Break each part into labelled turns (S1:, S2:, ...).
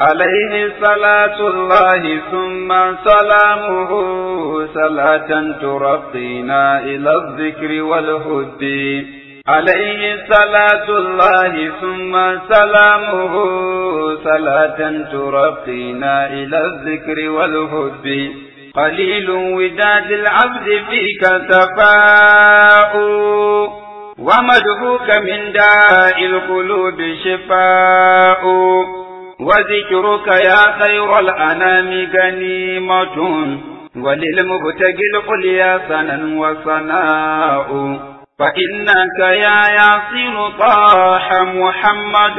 S1: عليه صلاة الله ثم سلامه صلاة ترقينا إلى الذكر والهد عليه صلاة الله ثم سلامه صلاة ترقينا إلى الذكر والهد قليل وداد العبد فيك سفاء ومدهوك من داء القلوب شفاء وذكرك يا خير الأنام غنيمة وللمبتغي القليا سنا وصناء فإنك يا ياسين طاح محمد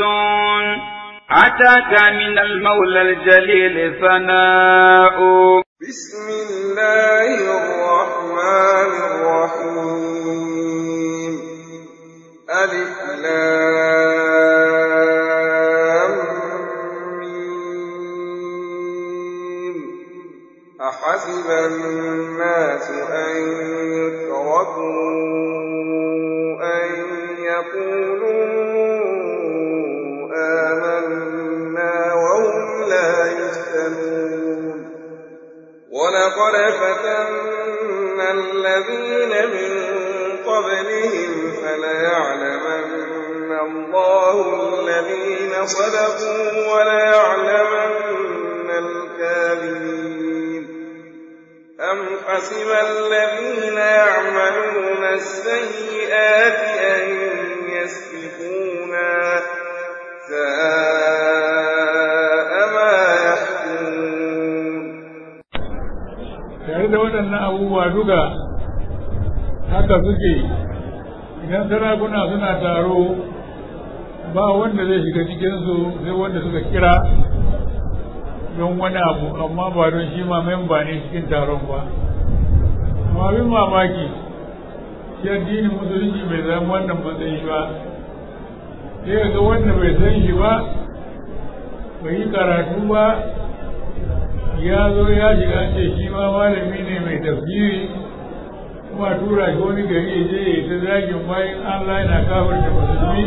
S1: أتاك من المولى الجليل ثناء
S2: بسم الله الرحمن الرحيم ألف لام ميم أحسب الناس أن يتركوا أن يقولوا آمنا وهم لا يفتنون ولقد فتنا الذين من قبلهم فليعلمن الله الذين صدقوا وليعلمن الكاذبين أم حسب الذين يعملون السيئات أن يسبقونا ساء ما يحكمون
S3: tare da waɗannan abubuwa duka haka suke idan sarakuna suna taro ba wanda zai shiga cikinsu sai wanda suka kira don wani abu amma ba don shi ma memba ne cikin taron ba amma bin mamaki shi addinin musulunci bai zama wannan matsayi ba sai ga wanda bai san shi ba bai yi karatu ba ya zo ya shiga ce shi ma malami ne mai tafsiri kuma tura shi wani gari ya je ya ta zagin bayan Allah yana kafar da musulmi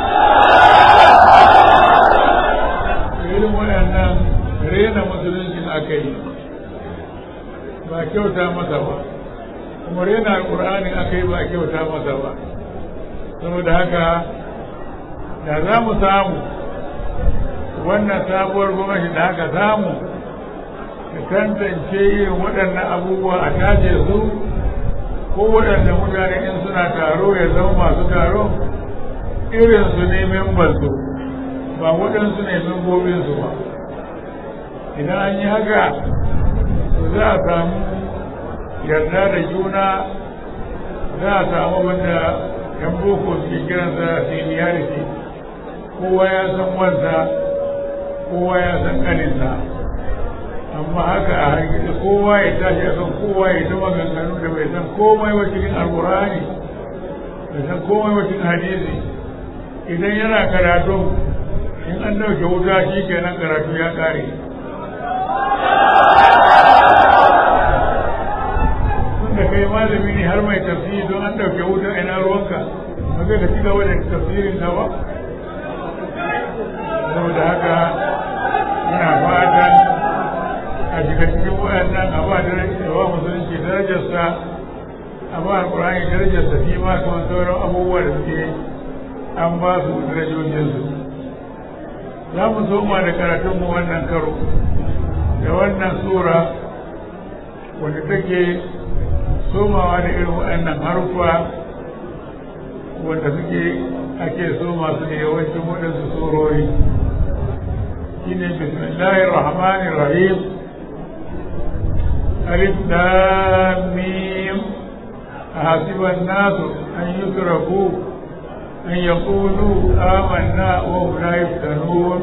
S3: irin waɗannan rena musuluncin aka yi ba kyauta masa ba kuma rena alƙur'ani aka yi ba kyauta masa ba saboda haka da za mu samu wannan sabuwar gwamnati da aka samu ta tantance irin waɗannan abubuwa a tace su ko waɗanda mutane in suna taro ya zama masu taro irin su ne membansu ba waɗansu ne membobinsu ba idan an yi haka to za a samu yarda da juna za a samu wanda yan boko suke kiransa seniority kowa ya san wansa kowa ya san kaninsa amma haka a hargitsi kowa ya tashi a kan kowa ya ta maganganu da bai san komai wa cikin alkurani bai san komai wa cikin hadisi idan yana karatu in an dauke wuta shi kenan karatu ya kare tunda kai malami ne har mai tafsiri don an dauke wuta ina ruwanka ba zai ka ci gaba da tafsirin ka ba saboda haka ina fatan a shiga cikin waɗannan a ba da musulunci darajarsa a ba alƙur'ani darajarsa shi ma kamar sauran abubuwa da suke an ba su darajojinsu za mu soma da karatunmu wannan karo da wannan sura wanda take somawa da irin waɗannan haruffa wanda suke ake soma su da yawancin waɗansu surori shine bismillahir rahmanir rahim ألف لام ميم أحسب الناس أن يتركوا أن يقولوا آمنا وهم لا يفتنون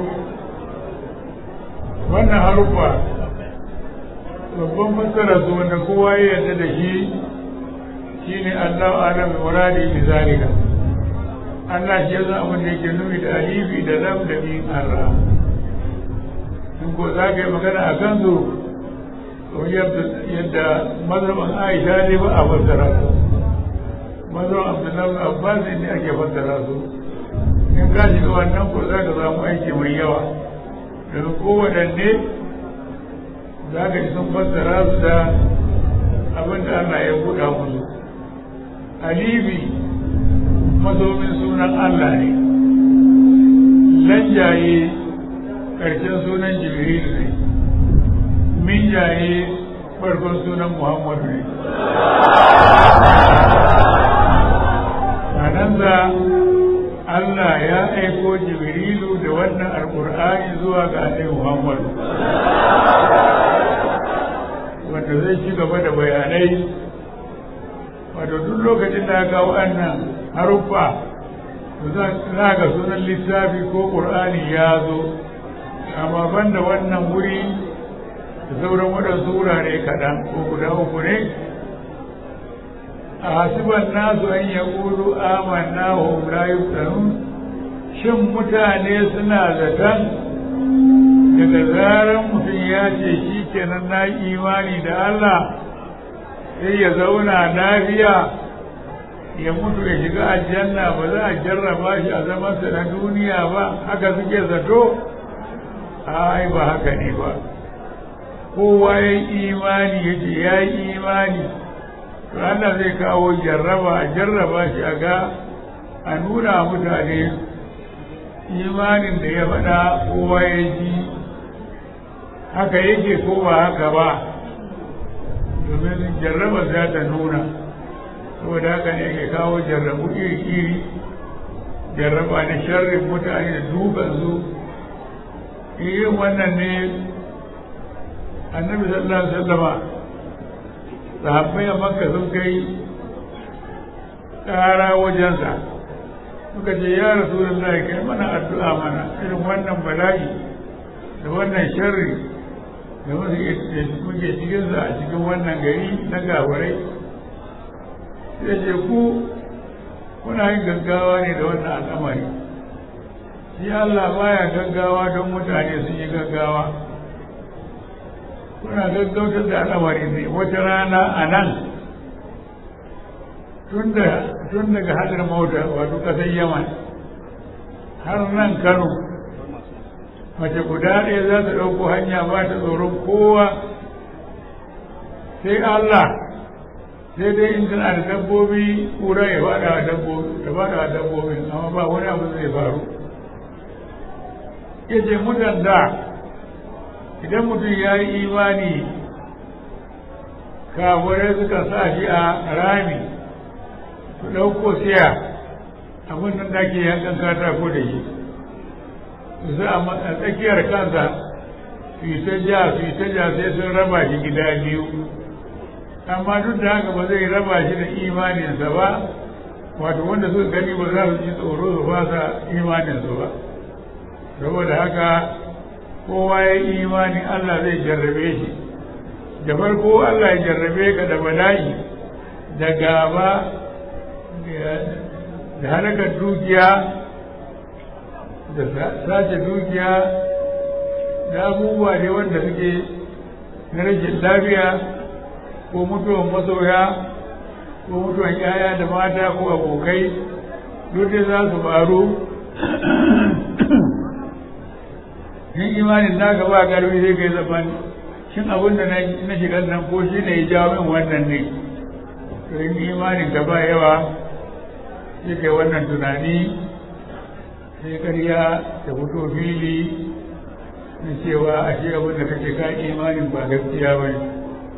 S3: wannan harufa babban fassara su wanda kowa ya yarda da shi shine Allah alam muradi bi zalika Allah shi ya san abin da yake nufi da alifi da lam da min arra in ko za ka yi magana a kan su yadda mazhaban aisha ne ba a fassara su mazhaban abdullahi abbas ne ake fassara su in ka shiga wannan ko za ka samu aiki mai yawa daga kowaɗanne za ka ji sun fassara su da abin da Allah ya buɗa musu alibi mazomin sunan Allah ne lanjaye ƙarshen sunan jibril ne minjaye farkon sunan muhammadu ne sananza Allah ya aiko jibrilu da wannan alƙur'ani zuwa ga annabi muhammadu wanda zai ci gaba da bayanai wato duk lokacin da ga wannan haruffa za ga sunan littafi ko ƙur'ani ya zo amma banda wannan wuri da sauran waɗansu wurare kaɗan ko guda uku ne a hasiban nasu an ya ƙulu amanna wa hum la yuftanun shin mutane suna zaton daga zaran mutum ya ce shi kenan na imani da Allah sai ya zauna lafiya ya mutu ya shiga aljanna ba za a jarraba shi a zamansa na duniya ba haka suke zato ai ba haka ne ba kowa ya yi imani ya ce ya yi imani to Allah zai kawo jarraba a jarraba shi a ga a nuna mutane imanin da ya faɗa kowa ya ji haka yake ko ba haka ba domin jarraba za ta nuna saboda haka ne ke kawo jarrabu iri-iri jarraba na sharrin mutane da dukansu yin wannan ne annabi sallallahu alaihi wasallama sahabbai a makka sun kai ƙara wajensa suka ce ya rasulullah kai mana addu'a mana irin wannan bala'i da wannan sharri da muke cikinsa a cikin wannan gari na gawarai sai ce ku kuna yin gaggawa ne da wannan al'amari shi Allah baya gaggawa don mutane sun yi gaggawa kuna gaggautar da al'amari ne wata rana a nan tun daga hadar mota wato kasar yaman har nan kano mace guda ɗaya za ta ɗauko hanya ba ta tsoron kowa sai Allah sai dai in tana da dabbobi kura ya faɗa wa dabbobi ta faɗa wa dabbobi amma ba wani abu zai faru ya ce mutan da idan mutum ya yi imani kafirai suka sa shi a rami su ɗauko siya abin nan da ke yankan katako da shi su sa a tsakiyar kansa su yi ta ja su yi ta ja sai sun raba shi gida biyu amma duk da haka ba zai raba shi da imaninsa ba wato wanda suka gani ba za su ji tsoro su fasa imaninsu ba saboda haka kowa ya yi imanin Allah zai jarrabe shi da farko Allah ya jarrabe ka da bala'i da gaba da halakar dukiya da sace dukiya da abubuwa ne wanda suke na rashin lafiya ko mutuwan masoya ko mutuwan yaya da mata ko abokai duk da za su faru in imanin naka ba karfi sai kai zaman shin abin da na shiga nan ko shi ne ya jawo min wannan ne to in imanin ka ba yawa sai kai wannan tunani sai karya ta fito fili na cewa a shi abin da kake ka imanin ba gaskiya ba ne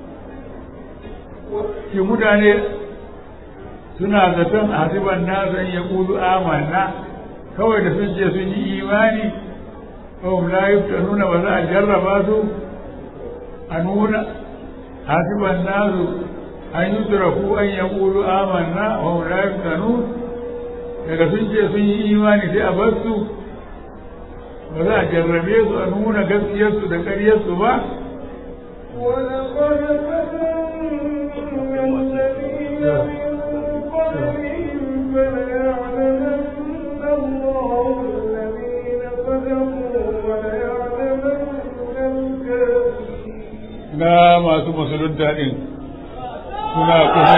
S3: shi mutane suna zaton a hasiban nasu ya kudu amanna kawai da sun ce sun yi imani kawai la yuftanuna ba za a jarraba su a nuna hasiban nasu an yi turaku an ya kudu amanna wa la yuftanu daga sun ce sun yi imani sai a bar su ba za a jarrabe su a nuna gaskiyarsu da ƙaryarsu ba
S2: ولقد فتنا الذين من قبلهم فليعلمن الله الذين صدقوا وليعلمن الكاذبين
S3: na masu musulunta ɗin suna kusa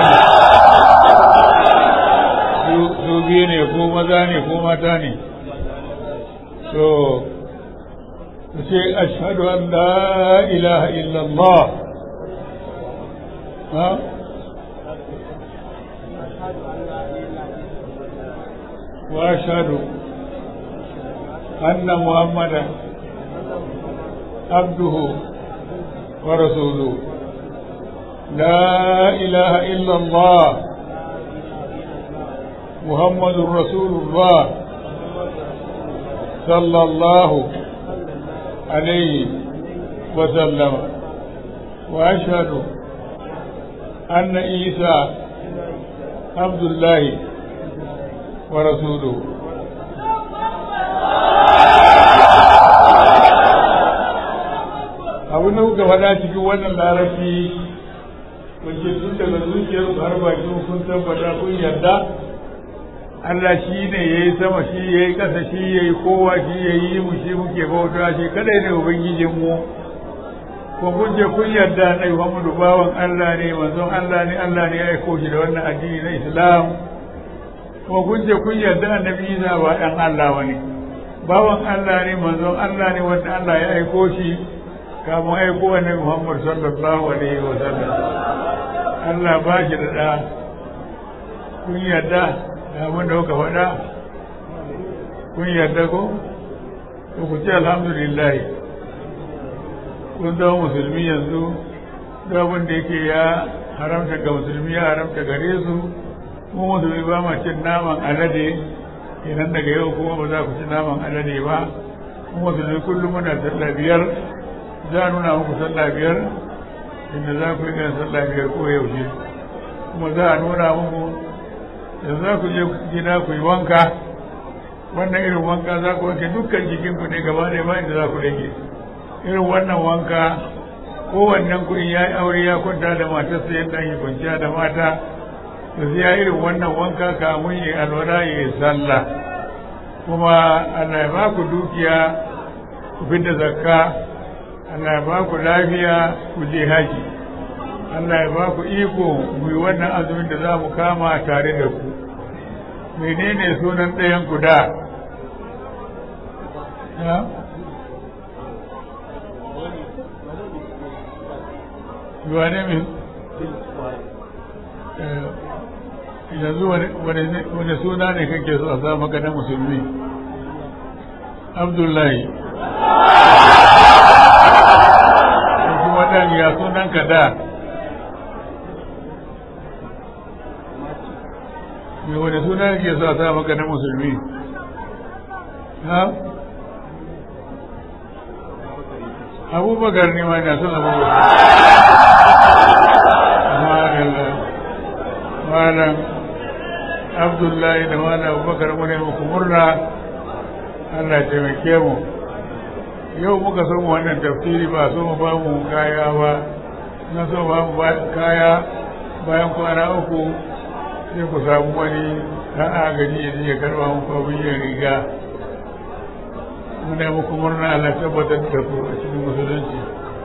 S3: su biyu ne ko maza ne ko mata ne to ce ashhadu an la ilaha illallah ha wa ashhadu anna muhammadan abduhu wa rasuluhu لا إله إلا الله محمد رسول الله صلى الله عليه وسلم وأشهد أن عيسى عبد الله ورسوله abin da kuka faɗa cikin wannan larabci wace tun daga zuciyar su har bakin kun tabbata kun yarda Allah shi ne ya yi sama shi ya yi ƙasa shi ya yi kowa shi ya yi mu shi muke bauta shi kadai ne ubangijin mu ko kun je kun yarda na Muhammadu bawan Allah ne manzon Allah ne Allah ne ya aiko shi da wannan addini na Islam ko kun je kun yarda annabi Isa ba dan Allah bane bawan Allah ne manzon Allah ne wanda Allah ya aiko shi kamun aiko annabi Muhammad sallallahu alaihi wa sallam Allah ba shi da ɗa kun yarda da abin da kuka faɗa kun yarda ko to ku ce alhamdulillah kun zama musulmi yanzu duk abin da yake ya haramta ga musulmi ya haramta gare su mu musulmi ba ma cin naman alade idan daga yau kuma ba za ku ci naman alade ba mu musulmi kullum muna sallah biyar za a nuna muku sallah biyar inda za ku yi ganin sallah biyar ko yaushe kuma za a nuna muku da za ku je gida ku yi wanka wannan irin wanka za ku wanke dukkan jikinku ne gaba ɗaya ba inda za ku rage irin wannan wanka kowannen ku in ya yi aure ya kwanta da matarsa yadda ake kwanciya da mata to sai ya irin wannan wanka kamun yi alwala ya yi sallah kuma Allah ya ba ku dukiya ku fidda zakka Allah ya ba ku lafiya ku je haji Allah ya ba ku iko mu yi wannan azumin da za mu kama tare da ku menene sunan ɗayan ku da wane min yanzu wani suna ne kake so a sa maka na musulmi abdullahi kuma ɗan ya sunan ka da me wani suna ke so a sa maka na musulmi ha abubakar ne ma na son abubakar malam abdullahi da malam abubakar mu ne muku murna Allah ya taimake mu yau muka so mu wannan tafsiri ba so mu ba mu kaya ba na so ba mu kaya bayan kwana uku sai ku samu wani ɗan agaji ya je ya karɓa muku abin yin riga muna muku murna Allah tabbatar da ku a cikin musulunci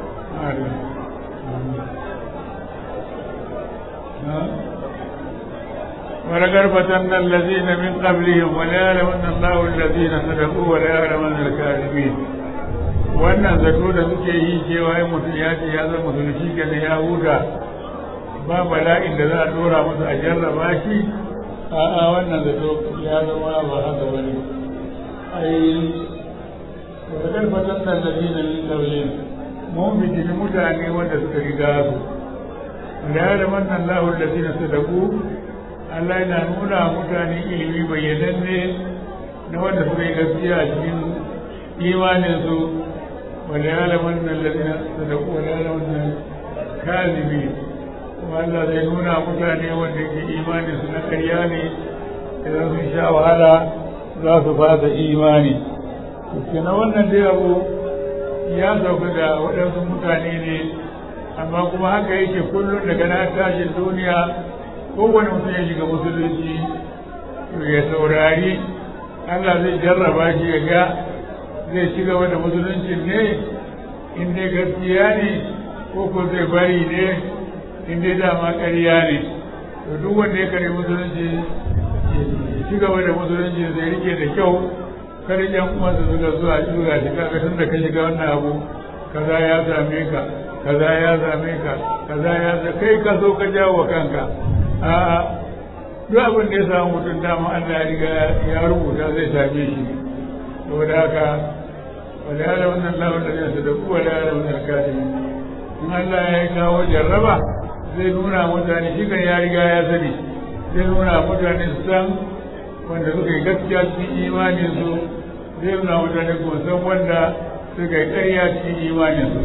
S3: ولقد فتنا الذين من قبلهم وليعلمن الله الذين صدقوا وليعلمن الكاذبين wannan zato da suke yi cewa yin mutum ya ce ya zama musulunci ke ya huta ba bala'in da za a dora masa a jarraba shi a'a wannan zato ya zama ba haka ba ne ai wadda fatan nan da zina min daulin mun fitini mutane wanda suka riga su da ya da wannan lahul da zina sadaku Allah yana nuna mutane ilimi bayyananne na wanda suka yi gaskiya a cikin imaninsu wanda ya laman nan lalina sadaku wanda ya laman nan kazibi kuma Allah zai nuna mutane wanda ke imaninsu na karya ne idan sun sha wahala za su fasa imani na wannan dai abu ya sauka da waɗansu mutane ne amma kuma haka yake kullum daga na tashin duniya kowane mutum ya shiga musulunci ya saurari Allah zai jarraba shi ya ga zai ci gaba da musulunci ne in dai gaskiya ne ko ko zai bari ne in dai dama ƙarya ne to duk wanda ya kare musulunci ya ci gaba da musulunci zai rike da kyau kada yan uwansa suka zuwa zuwa shi kaga tun da ka shiga wannan abu kaza ya same ka kaza ya same ka kaza ya kai ka zo ka jawo kanka a'a duk abin da ya samu mutum dama Allah ya riga ya rubuta zai same shi saboda haka wala ya wannan lawar da zai da kuwa da ya wannan kafin in Allah ya kawo jarraba zai nuna mutane shi kan ya riga ya sani zai nuna mutane su san wanda suka yi gaskiya cikin imanin su zai nuna mutane ko san wanda suka yi ƙarya cikin imanin su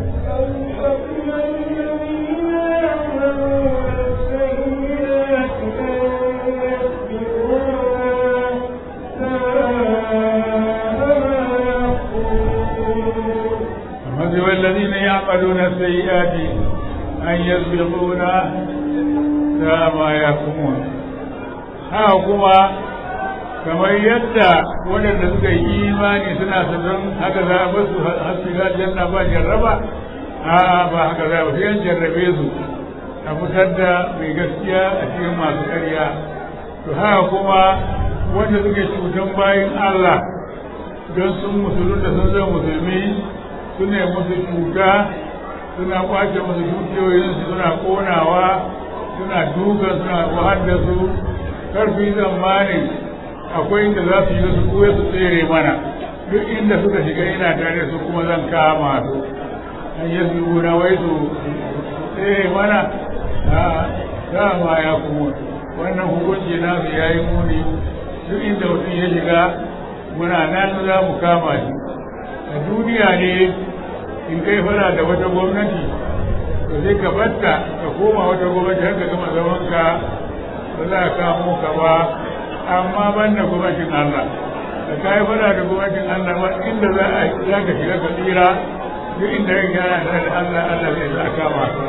S3: حسب الذين يعملون السيئات أن يسبقونا ساء ما يحكمون ها كما kamar yadda waɗanda suka yi imani suna sanin haka za a basu har shiga janna ba jarraba a ba haka za a sai an jarrabe su a fitar da mai gaskiya a cikin masu ƙarya to haka kuma wanda suke cutan bayan Allah don sun musulun da sun zama musulmi suna musu cuta suna kwace musu dukiyoyinsu suna konawa suna duka suna wahar da su karfi zamanin akwai inda za su yi su kuwa su tsere mana duk inda suka shiga ina tare su kuma zan kama su an yi su guna wai su tsere mana a dama ya kuma wannan hukunci na su ya yi muni duk inda mutum ya shiga muna nan za mu kama shi a duniya ne in kai fara da wata gwamnati to sai ka batta ka koma wata gwamnati har ka gama zaman ka ba za ka kamo ka ba amma ban da gwamnatin Allah da kai fara da gwamnatin Allah ba inda za a za ka shiga ka tsira duk inda yake yana da Allah Allah zai za ka kama ka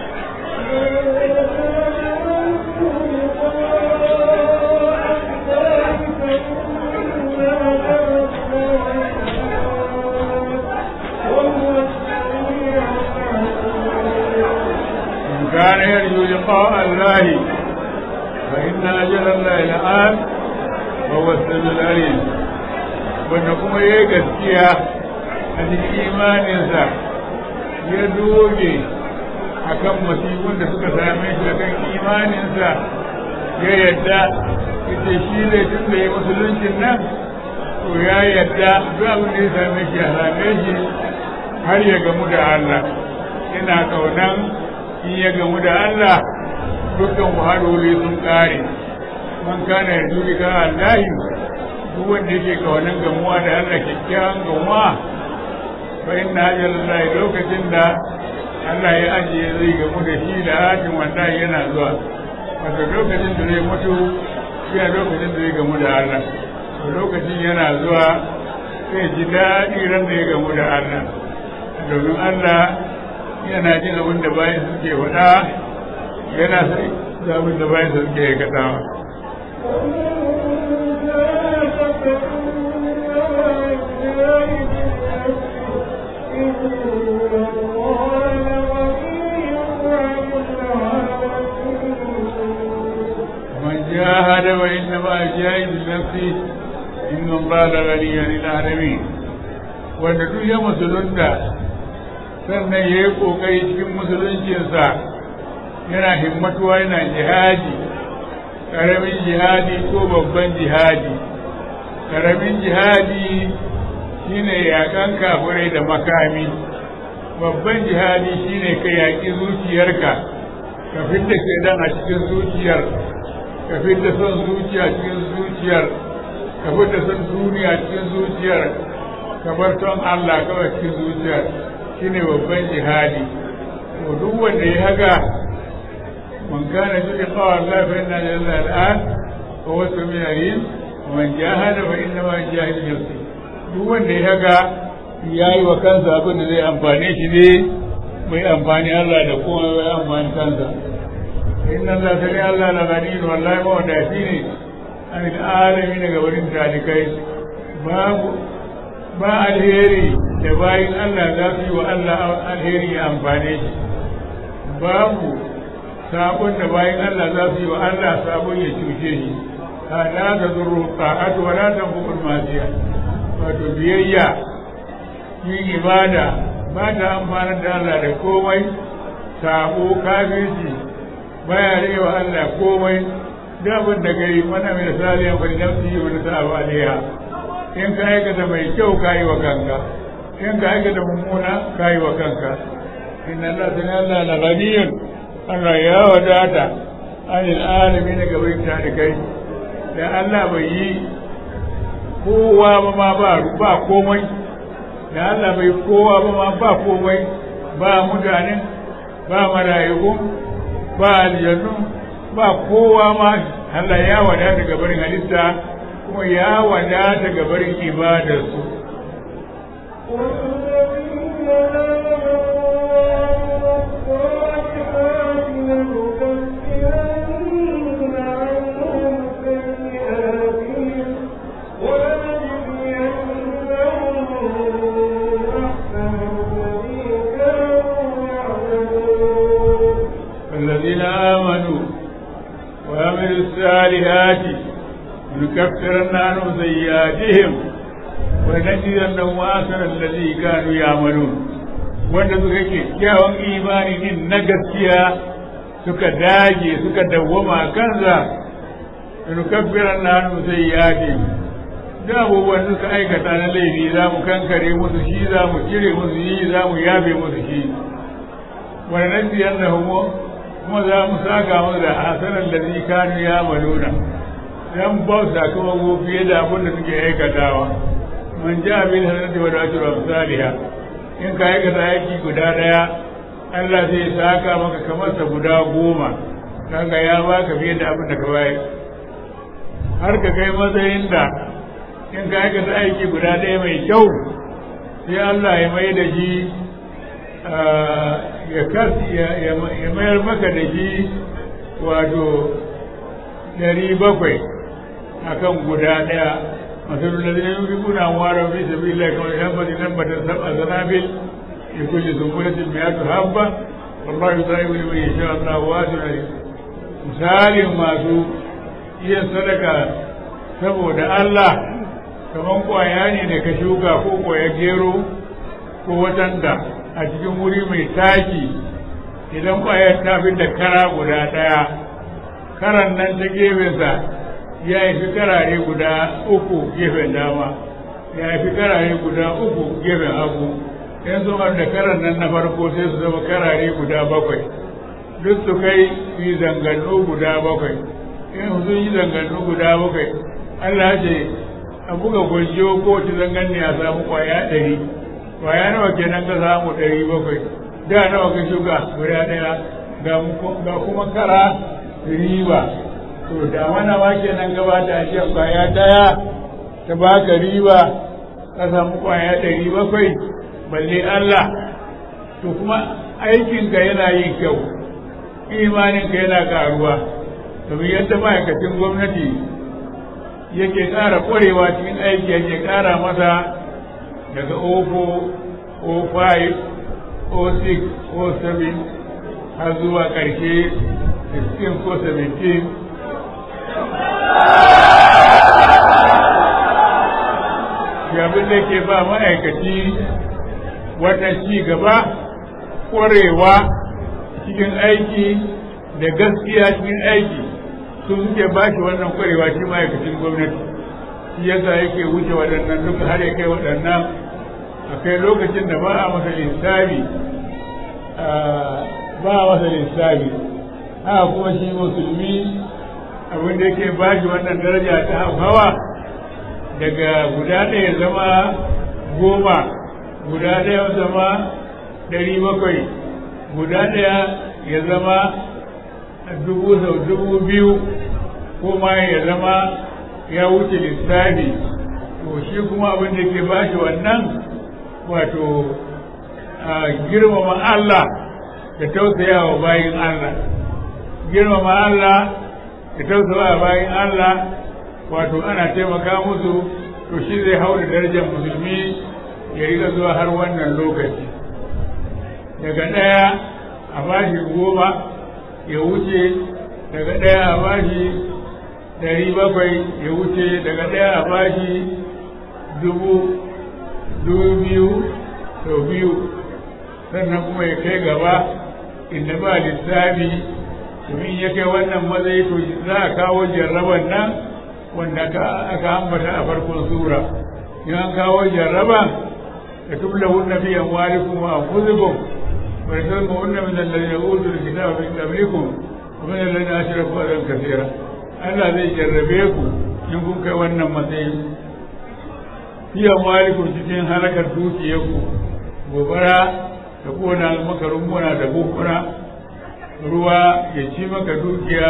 S3: كان يرجو لقاء الله فإن أجل الله لآت وهو السميع العليم wanda kuma ya yi gaskiya a cikin imaninsa ya doge a kan masifun da suka same shi a kan imaninsa ya yadda ita shi ne tun da ya musuluncin nan to ya yadda duk abin da ya same shi a same shi har ya gamu da Allah ina kaunan in ya gamu da Allah dukkan wahaloli sun kare man kana ya dubi ga Allah duk wanda yake kawanan gamuwa da Allah kyakkyawan gamuwa fa inna ajalallahi lokacin da Allah ya ajiye zai gamu da shi da hajin wanda yana zuwa wato lokacin da zai mutu shi a lokacin da zai gamu da Allah lokacin yana zuwa sai ji daɗi ran da ya gamu da Allah domin Allah yana jin abin da bayan suke faɗa yana sai da abin da bayan suke aikatawa. من جاهد وإنما جاهد نفسه إن الله لغني عن العالمين wanda duk ya musulunta sannan ya yi ƙoƙari cikin musuluncinsa yana himmatuwa yana jihadi ƙaramin jihadi ko babban jihadi ƙaramin jihadi shine yaƙan kafirai da makami babban jihadi shine ka yaƙi zuciyarka ka fidda shaidan a cikin zuciyar ka fidda son zuciya cikin zuciyar ka fidda son duniya cikin zuciyar ka bar son Allah kawai cikin zuciyar shine babban jihadi to duk wanda ya haga man kana ji qawa Allah fa inna lillahi al'an wa huwa samiul alim wa man jahada fa inna ma jahidu nafsi duk wanda ya haga yayi wa kansa abin da zai amfane shi ne mai amfani Allah da kuma mai amfani kansa inna Allah sani Allah la gani wallahi ma wanda shi ne an alamin daga wurin talikai babu ba alheri da bayin Allah za su yi wa Allah alheri ya amfane shi babu sabon da bayin Allah za su yi wa Allah sabon ya cuce shi la ta zurru ta'atu wa la tanfuqul masiya wato biyayya yin ibada ba ta amfanar da Allah da komai sabo kafirci baya rage wa Allah komai da abin da gari mana mai saliyan fa nafsi wa tasabu alaiha in ka aikata mai kyau kayi wa kanka in ka aikata mummuna kayi wa kanka inna Allah sani Allah na ganiyun Allah ya wadata anil alamin gaban ta da kai da Allah bai yi kowa ba ma ba ba komai da Allah bai kowa ba ma ba komai ba mutane ba marayu ba aljannu ba kowa ma Allah ya wadata ga barin halitta kuma ya wadata ga barin ibadarsu والذين آمنوا وعملوا الصالحات لنكفرن عنهم سيئاتهم ولنجزينهم أحسن الذي كانوا يعملون wanda suka ke kyawun imani din na gaskiya suka dage suka dawwama kansa nukaffiran na hannu sai ya ce da abubuwan suka aikata na laifi za mu kankare musu shi za mu cire musu yi za mu yafe musu shi wani nan biyan da kuma za mu saka musu da hasanan da zai kanu ya maluna dan ba su sakamako fiye da abin da suke aikatawa man ja abin sanarci wa dace wa misaliha in ka aikata aiki guda daya Allah zai saka maka kamar sa guda goma kaga ya baka fiye da abin da ka bayar har ka kai matsayin da in ka aikata aiki guda daya mai kyau sai Allah ya mai da shi ya kas ya mayar maka da shi wato ɗari bakwai akan guda ɗaya masu da zai yi kuna wara fi sabi Allah kamar yan bari nan bata saba zanabil ya kulle zumbulatin mai yatu habba wallahi ta yi wani mai sha Allah wa su ne misalin masu iya sadaka saboda Allah kamar kwaya ne da ka shuka ko kwaya gero ko watanda a cikin wuri mai taki idan kwayar ta fi da kara guda ɗaya karan nan ta gefensa ya yi fi karare guda uku gefen dama ya yi fi karare guda uku gefen hagu yan su da karan nan na farko sai su zama karare guda bakwai duk su kai yi zangannu guda bakwai in sun yi zangannu guda bakwai Allah ce a buga gwajiyo ko ci zangan ne a samu kwaya ɗari kwaya nawa kenan ka samu ɗari bakwai da nawa ka shuka guda ɗaya ga kuma kara riba to da mana ma kenan gaba da shi kwaya ɗaya ta baka riba ka samu kwaya ɗari bakwai balle Allah to kuma aikinka yana yin kyau imaninka yana karuwa domin yadda ma'aikacin gwamnati yake ƙara ƙwarewa cikin aiki yake ƙara masa daga ofo o 5 o 6 o 7 har zuwa ƙarshe 16 ko 17 abin da ke ba ma'aikaci wannan ci gaba ƙwarewa cikin aiki da gaskiya cikin aiki su suke ba shi wannan ƙwarewa shi ma'aikacin gwamnati shi yasa yake wuce waɗannan duka har ya kai waɗannan akai lokacin da ba a masa lissafi ba a masa lissafi haka kuma shi musulmi abin da yake ba shi wannan daraja ta hawa daga guda ɗaya zama goma guda ɗaya zama ɗari bakwai guda ɗaya ya zama dubu sau dubu biyu ko ma ya zama ya wuce lissafi to shi kuma abin da ke ba shi wannan wato girmama Allah da tausayawa bayin Allah girmama Allah da tausayawa bayin Allah wato ana taimaka musu to shi zai hau da darajar musulmi ya riga zuwa har wannan lokaci daga ɗaya a bashi goma ya wuce daga ɗaya a bashi ɗari bakwai ya wuce daga ɗaya a bashi dubu dubu biyu sau biyu sannan kuma ya kai gaba inda ba lissafi domin ya kai wannan matsayi to za a kawo jarraban nan wanda aka ambata a farkon sura in an kawo jarraban da tubla hunna fi amwalikum wa anfusikum wa yasalmu hunna min alladhina utul kitaba min qablikum wa min alladhina ashraku adan kathira Allah zai jarrabe ku in kun kai wannan matsayi fi amwalikum cikin halakar dukiyarku gobara ta kona maka rumuna da bukuna ruwa ya ci maka dukiya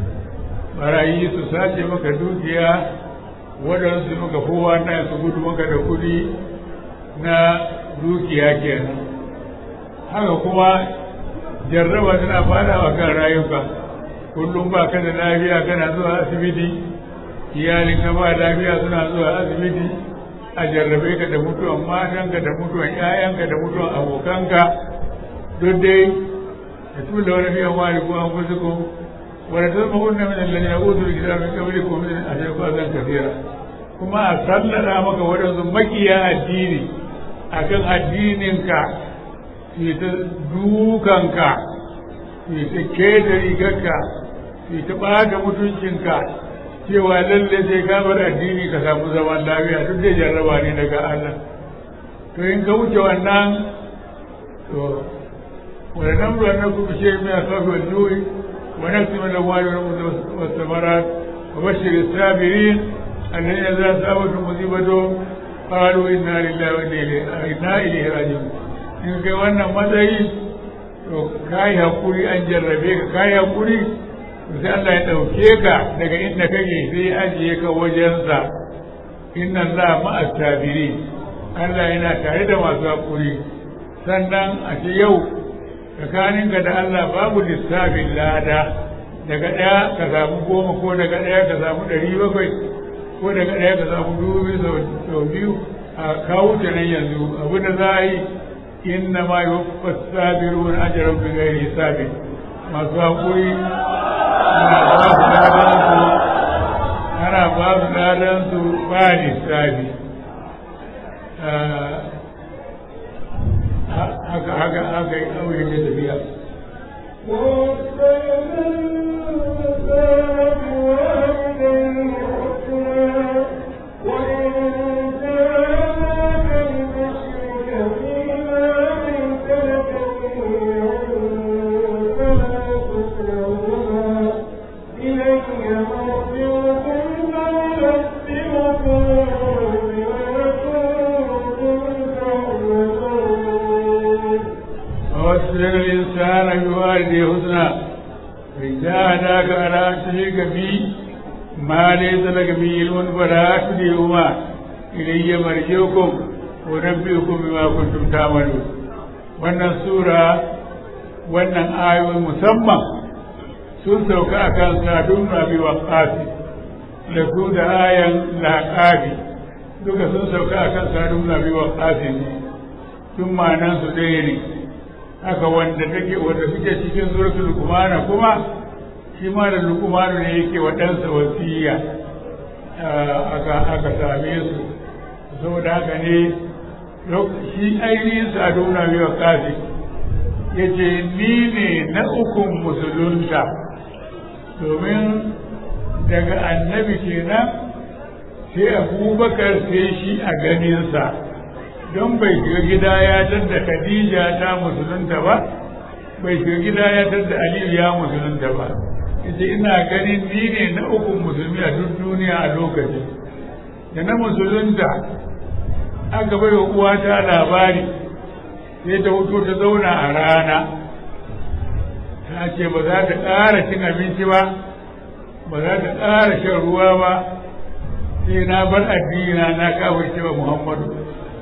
S3: barayi su sace maka dukiya waɗansu maka kowa na su gudu maka da kuɗi na dukiya kenan haka kuma jarraba tana fadawa kan rayuka kullum ba ka da lafiya kana zuwa asibiti iyalinka ba lafiya suna zuwa asibiti a jarrabe ka da mutuwan matanka da mutuwan 'ya'yanka da mutuwan abokanka duk dai da tula wani fiye wani ko an kusa ko wani ta zama kunna min alladhi yaqulu al-kitaba min qablikum min ashya'a azan kathira kuma a sallada maka wadansu makiya addini akan addininka su ta dukanka su ta keta rigarka su ta ɓata mutuncinka cewa lalle sai ka bar addini ka samu zaman lafiya duk da jarraba ne daga Allah to in ka wuce wannan to wani namru an naku bi shay min asafi wal ju'i wa nafsi min al-amwali wal thamarat wa bashir as-sabirin alladhina idza asabatuhum musibatun qalu inna lillahi wa inna ilayhi raji'un in kai wannan matsayi to kai hakuri an jarrabe ka kai hakuri sai Allah ya ɗauke ka daga inda kake sai ya ajiye ka wajensa inna Allah ma'a tabiri Allah yana tare da masu haƙuri sannan a ce yau tsakaninka da Allah babu lissafin lada daga ɗaya ka samu goma ko daga ɗaya ka samu ɗari bakwai ko daga ɗaya ka samu dubu sau biyu a kawo ta nan yanzu abu da za a yi inna ma yi wa sabirun ajiyar bi gairi hisabi masu haƙuri ana ba su ladansu ba lissafi haka haka haka yi ɗauye da tafiya ووصل الإنسان بوالده حسنا فإن جاهداك على أن تشرك بي ما ليس لك به علم فلا تطيعهما إلي مرجعكم ونبئكم بما كنتم تعملون wannan sura wannan ayoyi musamman sun sauka a kan sadun rabi wa ƙafi da su da ayan laƙabi duka sun sauka a kan sadun rabi wa ƙafi ne tun ma'anan su ɗaya ne haka wanda take wanda suke cikin suratul luqman kuma shi ma da luqman ne yake wa ɗansa wasiya aka aka same su saboda haka ne shi ainihin saduna biyu kafi ya ce ni ne na ukun musulunta domin daga annabi kenan sai abubakar sai shi a ganinsa don bai shiga gida ya tadda Khadija ta musulunta ba bai shiga gida ya tadda Aliyu ya musulunta ba yace ina ganin ni ne na uku musulmi a duk duniya a lokacin da na musulunta aka bai wa uwata labari sai ta hutu ta zauna a rana ta ce ba za ta ƙara cin abinci ba ba za ta ƙara shan ruwa ba sai na bar addini na kafirce wa Muhammadu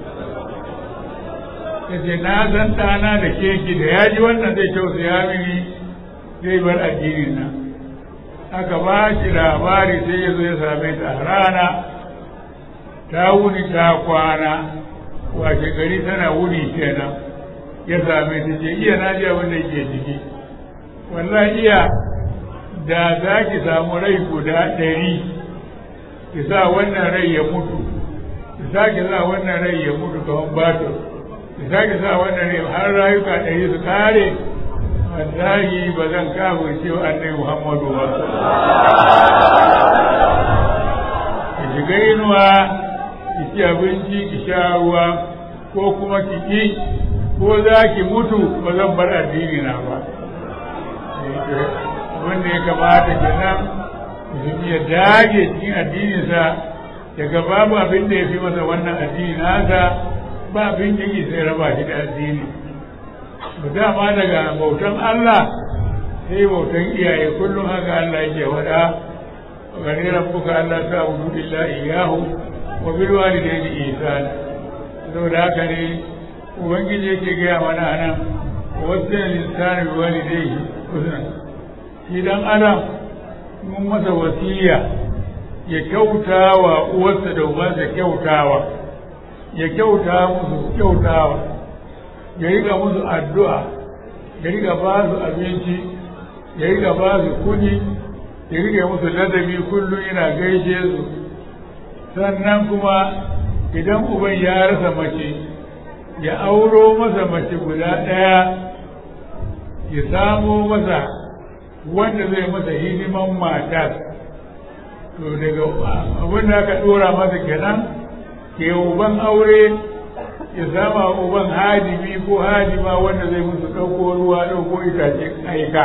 S3: ya ce na san ɗana da keki da ya ji wannan zai tausaya mini zai bar addinin nan aka ba shi labari sai ya zo ya same ta a rana ta wuni ta kwana washe gari tana wuni kenan ya same ta ce iya na ji abin da ke ciki wallahi iya da za ki samu rai guda ɗari ki sa wannan rai ya mutu ki su sake sa wannan rai ya mutu kamar bato su sake sa wannan rai har rayuka ɗari su kare wallahi ba zan kawo cewa annabi muhammadu ba ki shiga inuwa ki ci abinci ki sha ruwa ko kuma ki ki ko za ki mutu ba zan bar addini na ba wanda ya kamata kenan musulmi ya dage cikin addininsa daga babu abin da ya fi masa wannan addini nasa ba abin da yake sai raba shi da addini mu dama daga bautan Allah sai bautan iyaye kullum haka Allah yake wada gani rabbuka Allah ta abudu illa iyyahu wa bil walidayni ihsana saboda haka ne ubangiji yake gaya mana anan wasu linsani bi walidayhi husna shi dan adam mun masa wasiya ya kyauta wa uwarsa da ubansa kyautawa ya kyauta musu kyautawa ya riga musu addu'a ya riga ba su abinci ya riga ba su kudi ya riga musu ladabi kullum yana gaishe su sannan kuma idan uban ya rasa mace ya auro masa mace guda ɗaya ya samo masa wanda zai masa hidiman matar to daga abin da aka ɗora masa kenan ke uban aure ya sama uban hadimi ko hadima wanda zai musu ɗauko ruwa ɗauko itace aika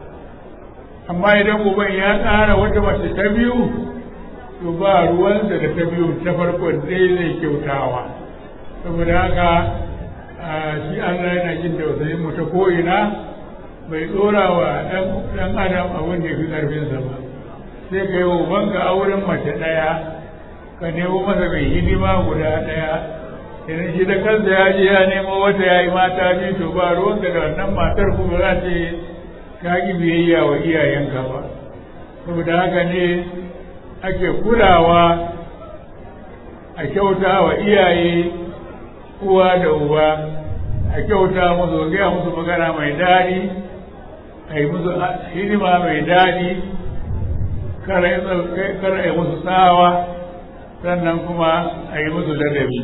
S3: amma idan uban ya ƙara wata mace ta biyu to ba ruwansa da ta biyu ta farkon dai zai kyautawa saboda haka shi Allah yana jin tausayin mu ta ko'ina bai ɗora wa ɗan adam abin da ya fi ƙarfinsa ba sai ka yi wa ubanka auren mace ɗaya ka nemo masa mai hidima guda ɗaya idan shi da kansa ya je ya nemo wata ya yi mata biyu to ba ruwanka da wannan matar kuma za ta ka ki biyayya wa iyayenka ba saboda haka ne ake kulawa a kyauta wa iyaye uwa da uba a kyauta musu gaya musu magana mai daɗi a yi musu hidima mai daɗi kar a yi musu tsawa sannan kuma a yi musu ladabi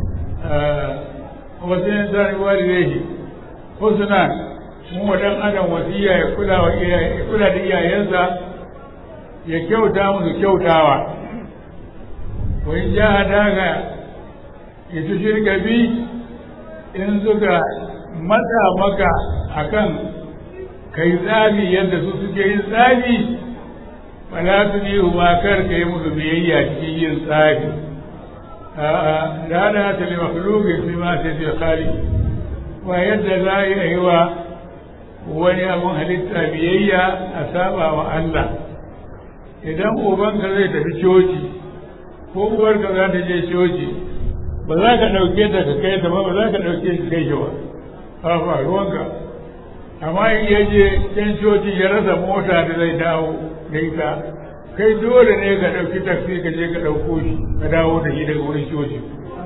S3: wasu yin sani walidai husna mun wa dan adam wasiya ya kula wa iyaye kula da iyayensa ya kyauta musu kyautawa wa in ja daga ya ci shirka bi in suka matsa maka akan kai tsabi yadda su suke yin tsabi fala su ne ma kar ka yi musu biyayya cikin yin tsabi a'a da da ta li makhluqin fi ma sai bi khali wa yadda za a yi wa wani abun halitta biyayya a saba wa Allah idan ubanka zai tafi coci ko uwarka za ta je coci ba za ka ɗauke ta ka kai ta ba ba za ka ɗauke shi kai shi ba a ba ruwanka amma in ya je can coci ya rasa mota da zai dawo da ita kai dole ne ka ɗauki taksi ka je ka ɗauko shi ka dawo da shi daga wurin coci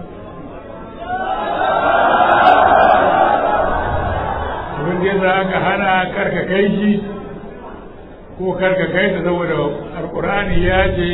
S3: abin da za ka hana karka kai shi ko karka kai ta saboda alkur'ani ya ce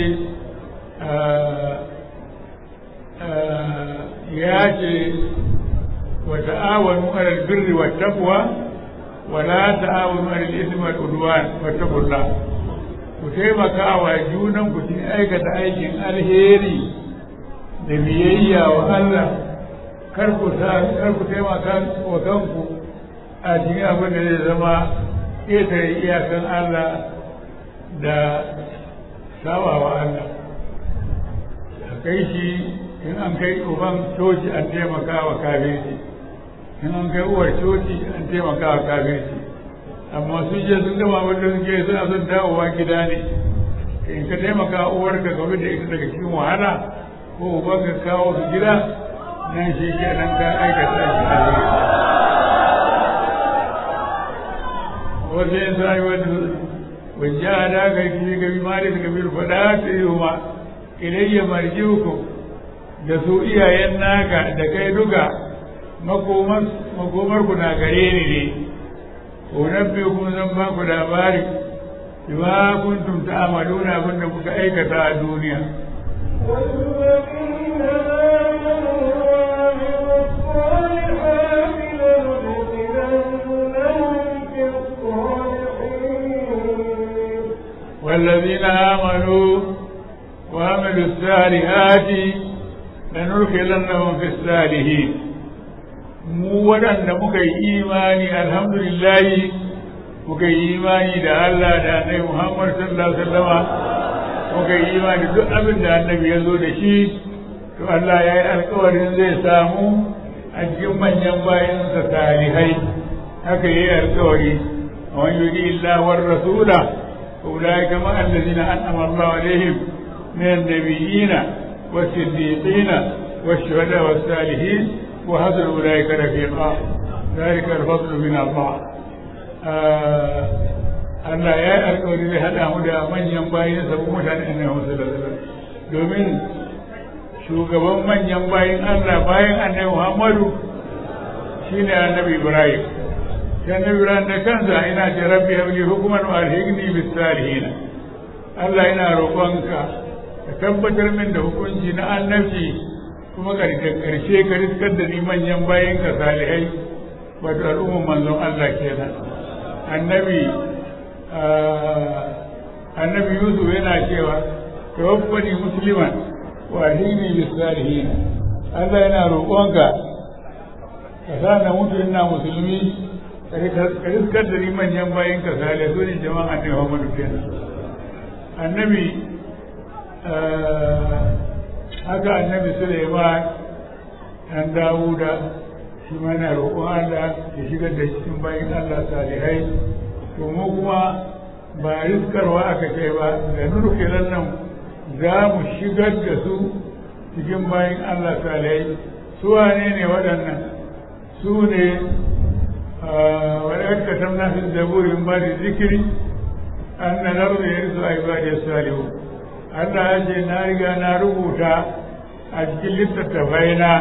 S3: ya ce wa ta'awanu alal birri wat taqwa wa la ta'awanu alal ismi wal udwan wattaqullah ku taimaka wa junan ku cikin aikata aikin alheri da biyayya wa Allah kar ku kar ku taimaka wa kanku a cikin abin da zai zama ƙetare iyakan Allah da sawa wa Allah a kai shi in an kai uban coci an taimaka wa kafirci in an kai uwar coci an taimaka wa kafirci amma sun je sun gama wanda suke suna son dawowa gida ne in ka taimaka uwarka game da ita daga cikin wahala ko uban ka kawo su gida nan shi ke nan ka aikata shi a wasu yin sa'i wani wajen da ka yi ga bi mali da kabir faɗa ta yi ma ilayya marjiuku da su iyayen naka da kai duka makomar ku na gare ni ne unabbi kun zan ba ku labari bima kuntum ta'maluna abin da kuka aikata a duniya
S2: والذين آمنوا والذين آمنوا وعملوا الصالحات لندخلنهم في الصالحين mu waɗanda muka yi imani alhamdulillahi muka yi imani da Allah da annabi Muhammad sallallahu alaihi wasallama muka yi imani duk abin da annabi ya zo da shi to Allah ya yi alkawarin zai samu a cikin manyan bayansa salihai haka yi alkawari a wani yuri illa war rasula أولئك مع الذين أنعم الله عليهم من النبيين والصديقين والشهداء والصالحين وحسن أولئك رفيقا ذلك الفضل من الله Allah ya yi alkawari zai haɗa mu da manyan bayin sabu mutane annabi Muhammad domin shugaban manyan bayin Allah bayan annabi Muhammadu shine annabi Ibrahim sai na lura da kansa ina ce rabbi habli hukuman wa alhiqni bis salihin Allah ina roƙonka ka tabbatar min da hukunci na annabci kuma karshe karshe ka riskar da ni manyan bayan ka salihai wato al'umman manzon Allah kenan annabi annabi Yusuf yana cewa tawaffani musliman wa alhiqni bis salihin Allah yana roƙonka ka sa na mutu ina musulmi ka riskar da ni manyan bayan ka sale su ne jama'a ne Muhammadu kenan annabi haka annabi Suleiman dan Dawuda shi ma na roƙon Allah ya shigar da cikin bayan Allah salihai to mu kuma ba riskarwa aka ce ba da nurkilan nan za mu shigar da su cikin bayan Allah salihai su wane ne waɗannan su ne ولقد كتبنا في الزبور من بعد الذكر أن الأرض يرث عبادي الصالحون Allah ya ce na riga na rubuta a cikin littattafai na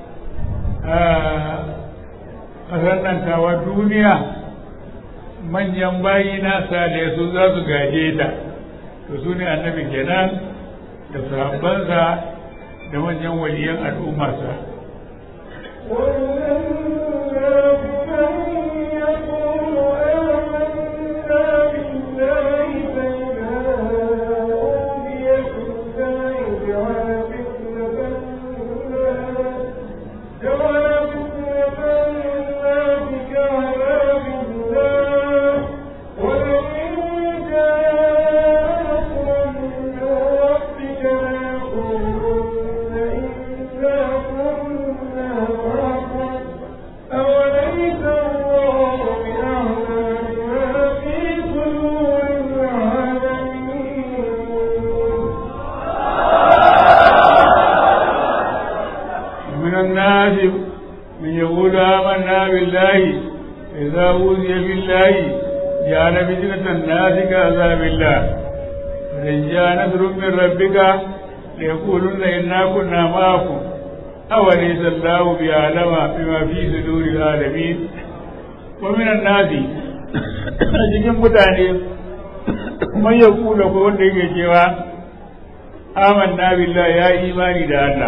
S2: a sanantawa duniya manyan bayi na sale su za su gaje ta to su ne annabi kenan da sahabbansa da manyan waliyan al'ummarsa. إذا أوذي بالله جعل فتنة الناس كعذاب الله فإن جاء نصر من ربك ليقولن إنا كنا معكم أوليس الله بأعلم بما في صدور العالمين ومن الناس cikin mutane man ya kula ko wanda yake cewa amanna billah ya imani da Allah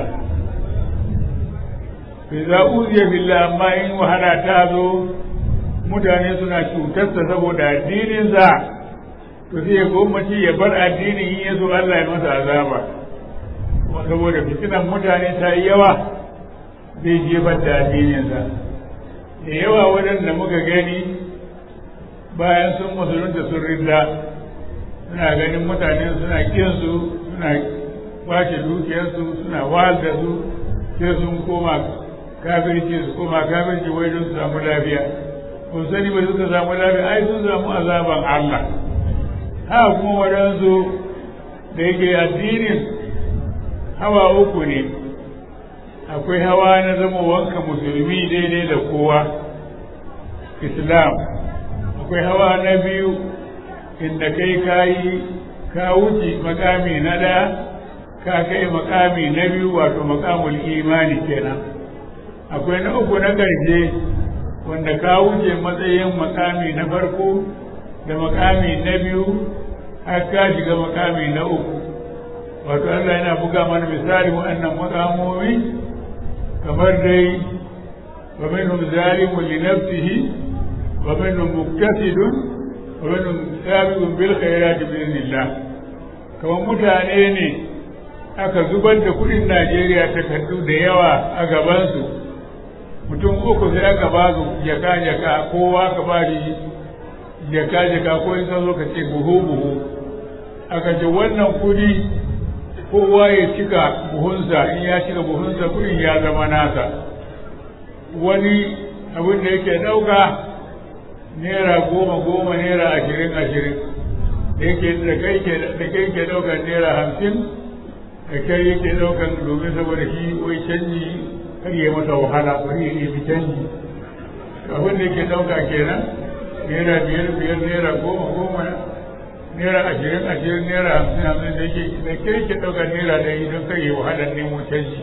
S2: fi za uziya billah amma in wahala ta zo mutane suna cutarsa saboda addininsa to sai ya gwamnati ya bar addinin in ya zo Allah ya masa azaba saboda fitinan mutane ta yi yawa zai jefar da addininsa da yawa waɗanda muka gani bayan sun musulunta sun rinda suna ganin mutane suna kinsu suna kwace dukiyarsu suna wahal da su sai sun koma kafirci su koma kafirci wai don su samu lafiya kun sani ba suka samu lafiya ai sun samu azaban Allah ha kuma waɗansu da yake addinin hawa uku ne akwai hawa na zama wanka musulmi daidai da kowa islam akwai hawa na biyu inda kai kayi ka wuce makami na ɗaya ka kai makami na biyu wato makamul imani kenan akwai na uku na ƙarshe wanda ka wuce matsayin makami na farko da makami na biyu har ka shiga makami na uku wato Allah yana buga mana misali waɗannan makamomi kamar dai wa minhum zalimun li nafsihi wa minhum muqtasidun wa minhum sabiqun bil khairati bi idhnillah kamar mutane ne aka zubar da kudin Najeriya takardu da yawa a gabansu mutum uku sai aka ba su jaka jaka kowa ka ba shi jaka jaka ko in zo ka ce buhu buhu aka ce wannan kudi kowa ya cika buhunsa in ya cika buhunsa kudin ya zama nasa wani abin da yake ɗauka naira goma goma naira ashirin ashirin da yake da kai ke da kai ke ɗaukar naira hamsin da kai yake ɗaukar domin saboda shi wai canji kar ya masa wahala bari ya nemi canji abin da yake ɗauka kenan naira biyar biyar naira goma goma naira ashirin ashirin naira hamsin hamsin da yake da kai ke ɗaukar naira ɗari don kar ya wahalar nemo canji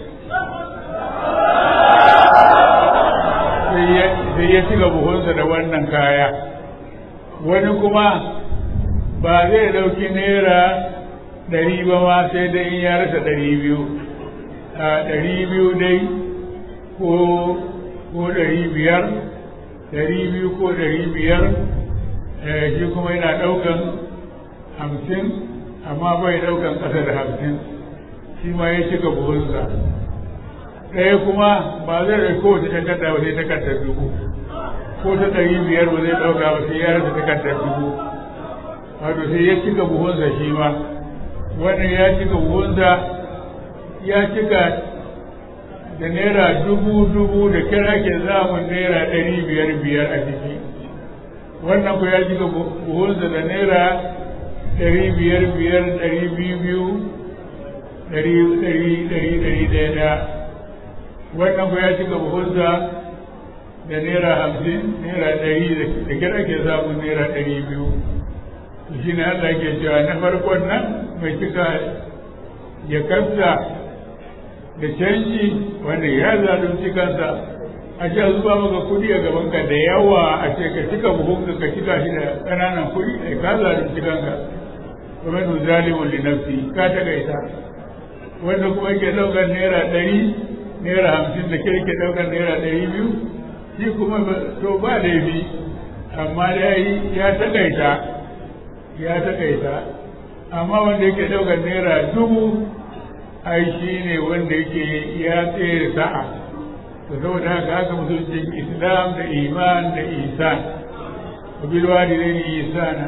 S2: sai ya cika buhunsa da wannan kaya wani kuma ba zai ɗauki naira ɗari ba ma sai dai in ya rasa ɗari biyu a ɗari biyu dai ko ko ɗari biyar ɗari biyu ko ɗari biyar shi kuma yana ɗaukan hamsin amma bai ɗaukan ƙasa da hamsin shi ma ya cika buhunsa ɗaya kuma ba zai ɗauki kowace takarda ba sai takardar dubu ko ta ɗari biyar ba zai ɗauka ba sai ya rasa takardar dubu wato sai ya cika buhunsa shi ma wannan ya cika buhunsa ya cika da naira dubu dubu da kira ke zamun naira ɗari biyar biyar a ciki wannan ku ya cika buhunsa da naira ɗari biyar biyar ɗari biyu biyu ɗari ɗari ɗari ɗari ɗaya ɗaya wannan ku ya cika buhunsa da naira hamsin naira ɗari da kira ke samun naira ɗari biyu to shi ne Allah ke cewa na farkon nan mai cika ya kafta da canji wanda ya zalunci kansa a ce zuba maka kuɗi a gabanka da yawa a ce ka cika buhunka ka cika shi da ƙananan kuɗi ai ka zalunci kanka kuma nu zalimun li nafsi ka tagaita wanda kuma ke ɗaukar naira ɗari naira hamsin da ke ke ɗaukar naira ɗari biyu shi kuma to ba laifi amma dai ya takaita ya takaita amma wanda yake ɗaukar naira dubu ai shi ne wanda yake ya tsere sa'a to saboda haka haka musulunci islam da iman da isan wa bil walidaini isana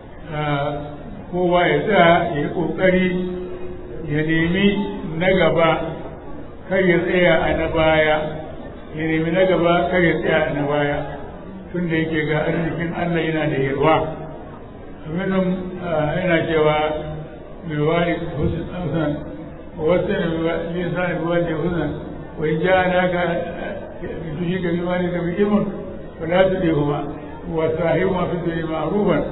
S2: kowa ya tsaya ya yi kokari ya nemi na gaba kar ya tsaya a na baya ya nemi na gaba kar ya tsaya a na baya tun da yake ga arzikin Allah yana da yarwa aminan yana cewa mai wani hussein wasu lisan biwani hussein wai ja na ka tushi ka biwani ka bi ilmun wala su ɗe kuma wa sahibu masu tuni ma'rufan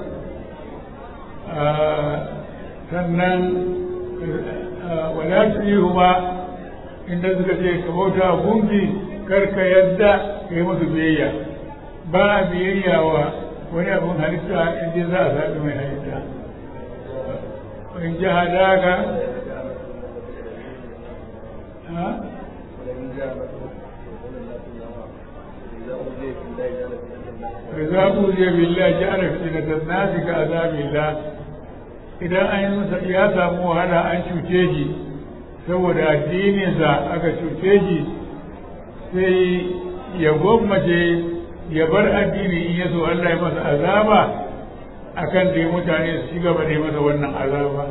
S2: sannan wala su ɗe kuma inda suka ce ka bauta gunki kar ka yadda ka yi musu biyayya ba a biyayya wa wani abin halitta inda za a zaɓi mai halitta in ji hadaka فإذا أوذي بالله جعل فتنة الناس كعذاب الله idan an yi masa ya samu wahala an cuce shi saboda addininsa aka cuce shi sai ya gwammace ya bar addini in ya so Allah ya masa azaba akan da mutane su ci gaba da masa wannan azaba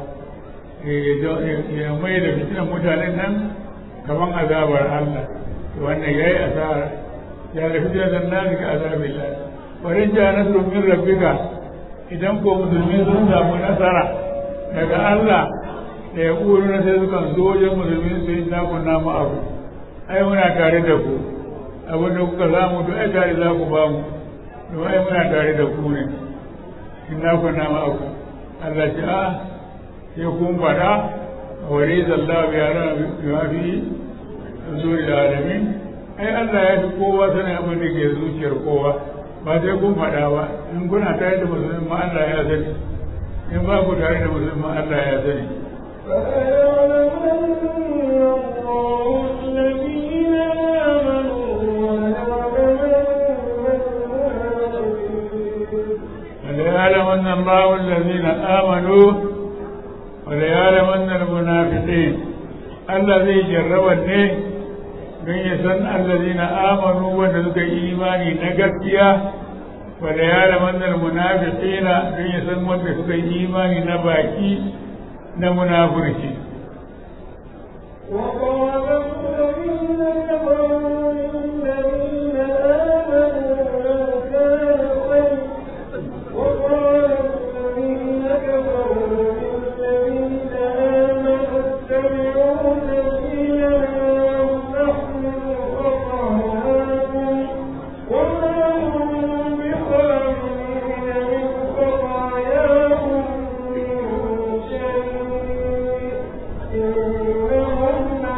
S2: ya mai da fitinan mutanen nan kaman azabar Allah wannan yayi asara ya da fitinan nan ka azabillah warin ja nasrun min rabbika idan ko musulmi sun samu nasara daga Allah da ya ƙuru na sai sukan zo wajen musulmi su yi nakon namu abu ai muna tare da ku abin da kuka samu duk ai tare za ku ba mu don ai muna tare da ku ne in nakon namu abu Allah ce a sai kun faɗa a wari zalla biya rana biya fi zuri da alamin ai Allah ya fi kowa sanin abin da ke zuciyar kowa ba sai kun faɗa ba in kuna tare da musulmi ma Allah ya sani in ba ku tare da musulmi ma Allah ya sani
S3: فأيعلمن الله الذين وليعلمن الله الذين آمنوا وليعلمن المنافقين الذي جربني don ya san allazina amanu wanda suka yi imani na gaskiya wanda ya ramannar munafiqina don ya san wanda suka yi imani na baki na munafurci
S4: وقال الذين كفروا للذين آمنوا لو كان خير وقال الذين كفروا للذين آمنوا اتبعوا سبيلنا ونحمل خطاياكم وما هم بخارجين من خطاياهم من شيء إنهم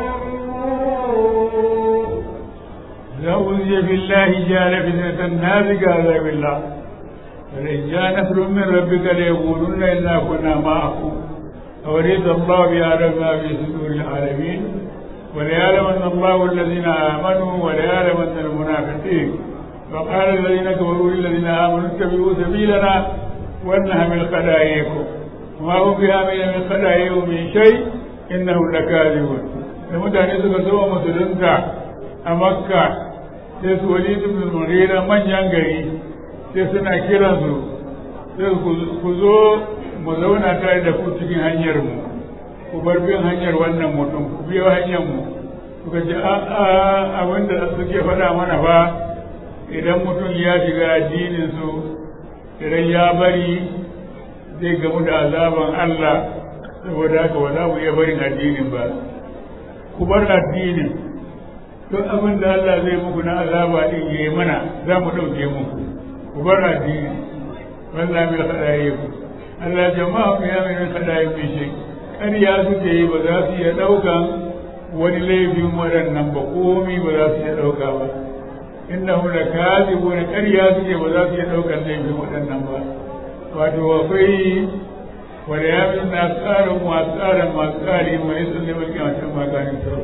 S4: لكاذبون
S3: لأوذي بالله جعل فتنة الناس كعذاب الله فإن جاء نصر من ربك ليقولن إنا كنا معكم أوليس الله بيعلم ما في صدور العالمين وليعلمن الله الذين آمنوا وليعلمن المنافقين وقال الذين كفروا للذين آمنوا اتبعوا سبيلنا ولنحمل خلاياكم وما هم بحامل من خلاياهم من شيء إنهم لكاذبون المتعني suka zo musulunta a makka sai su wali ibn mughira manyan gari sai suna kiran su sai ku zo mu zauna tare da ku cikin hanyar mu ku bar bin hanyar wannan mutum ku biyo hanyar mu suka ce a a abinda suke faɗa mana fa idan mutum ya shiga addinin su idan ya bari zai gamu da azaban Allah saboda haka ba za mu iya barin addinin ba ku bar addinin duk abin da Allah zai muku na azaba din yayi mana za mu ɗauke muku ku bar addini wallahi mai kadaye ku Allah jama'a ku ya mai kadaye ku shi ƙarya suke yi ba za su iya ɗaukan wani laifin waɗannan ba komi ba za su iya ɗauka ba innahu lakazibun ƙarya suke ba za su iya ɗaukan laifin waɗannan ba wato akwai wanda ya fi na tsarin masu tsarin masu tsari mai sun ne mulki a cikin maganin sau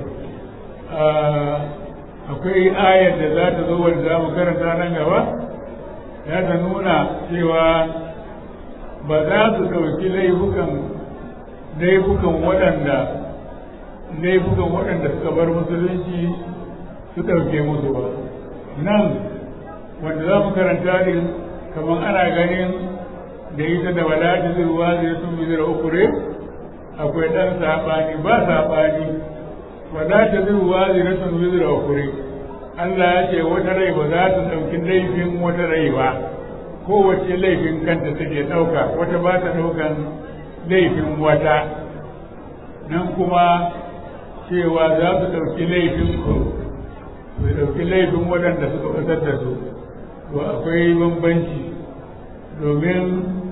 S3: akwai ayar da za ta zo wanda za mu karanta nan gaba ya ta nuna cewa ba za su ɗauki laifukan laifukan waɗanda laifukan waɗanda suka bar musulunci su ɗauke musu ba nan wanda za mu karanta din kamar ana ganin da ita da wadata zirwa zai sun bi zira ukure akwai ɗan saɓani ba saɓani wadata zirwa zai sun bi zira ukure Allah ya ce wata rai ba za ta ɗauki laifin wata rai ba kowace laifin kanta take ɗauka wata ba ta ɗaukan laifin wata nan kuma cewa za su ɗauki laifin ku su ɗauki laifin waɗanda suka ɓatar da su to akwai bambanci domin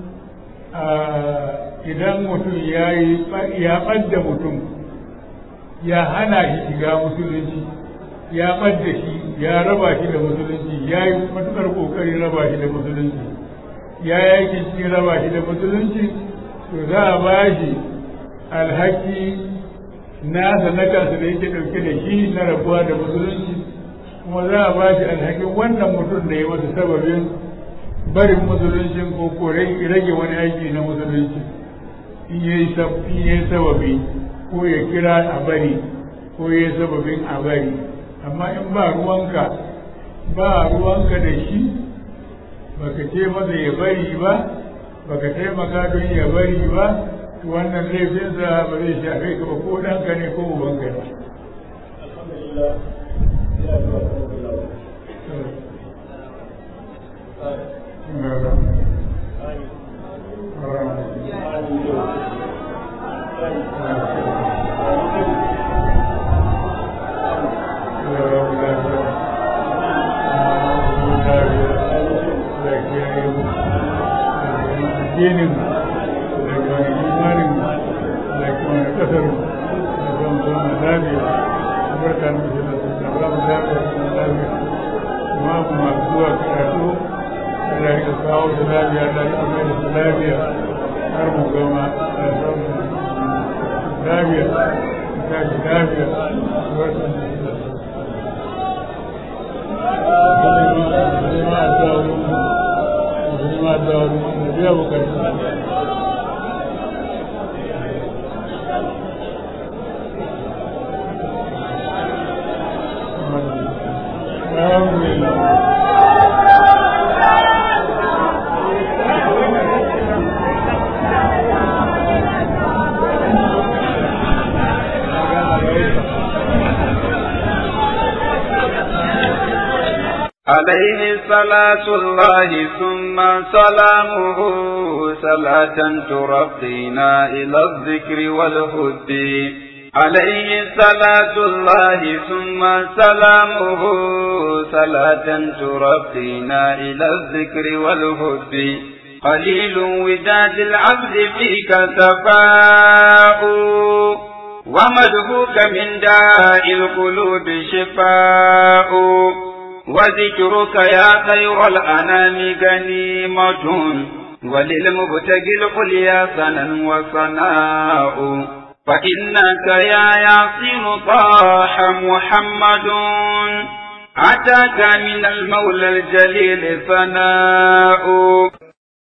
S3: idan mutum ya yi ya ɓadda mutum ya hana shi shiga musulunci ya ɓadda shi ya raba shi da musulunci ya yi matuƙar ƙoƙari raba shi da musulunci ya yaki shi raba shi da musulunci to za a ba shi alhaki nasa na kansa da yake ɗauke da shi na rabuwa da musulunci kuma za a ba shi alhakin wannan mutum da ya masa sababin barin musuluncin ko ko rage wani aiki na musulunci in yayi sababi ko ya kira a bari ko ya yi sababin a bari amma in ba ruwanka ba ruwanka da shi baka ce masa ya bari ba baka taimaka don ya bari ba to wannan laifinsa ba zai shafe ka ba ko ɗanka ne ko ubanka ne addinin da wani imanin da kuma kasar da kuma zama lafiya barka da mutum da su da ba mu lafiya da lafiya kuma mu masu zuwa karatu da ya kawo su lafiya da ya kuma da su lafiya har mu gama da samun lafiya ta shi lafiya barka da su da su. Kuma a sa addu'a da biya bukatu Alhamdulillah.
S1: عليه صلاة الله ثم سلامه صلاة ترقينا إلى الذكر والهد عليه صلاة الله ثم سلامه صلاة ترقينا إلى الذكر والهد قليل وداد العبد فيك سفاء ومدهوك من داء القلوب شفاء وذكرك يا خير الأنام غنيمة وللمبتغي العليا سنا وصناء فإنك يا ياسين طاح محمد أتاك من المولى الجليل ثناء